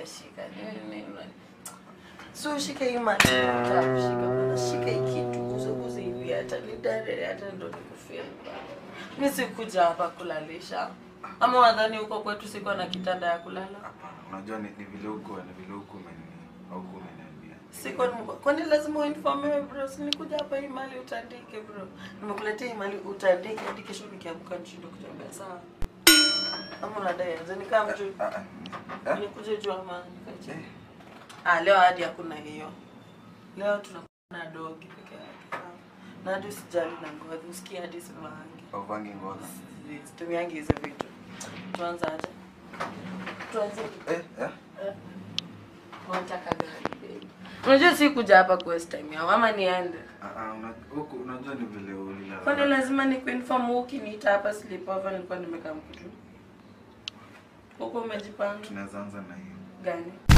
shika nini nini. So shika hii mati. Shika bana shika hii kitu guza guza hivi hata ni dare hata ndo nikufia. Mimi sikuja hapa kulalisha. Ama wadhani huko kwetu siko na kitanda ya kulala? Hapana, unajua ni, ni vile huko ni vile huko umeni au umeniambia. Siko kwani lazima uinformiwe bro, si nikuja hapa hii mali utandike bro. Nimekuletea hii mali utandike hadi kesho nikiamka nishinde kutembea sawa. Ama unadai aje nikaa mtu Ah, ah, eh? nikuje juu ama nikaje? Eh, Ah, leo hadi hakuna hiyo. Leo tunakuwa na dogi peke yake. sawa? Na hadi usijali na ngozi, usikie hadi sivaangi. hauvangi ngoza. Situmiangi hizo vitu. Tuanze aje? Tuanze Eh, eh? Unataka gari babe? Unajua si kuja hapa ku waste time yao ama niende. Ah, ah, una- huku unajua ni vile ulilala. Kwani lazima nikuinform ukiniita hapa sleepover nilikuwa nimekaa mkutu. Huko umejipanga Tunaweza anza na hiyo. gani?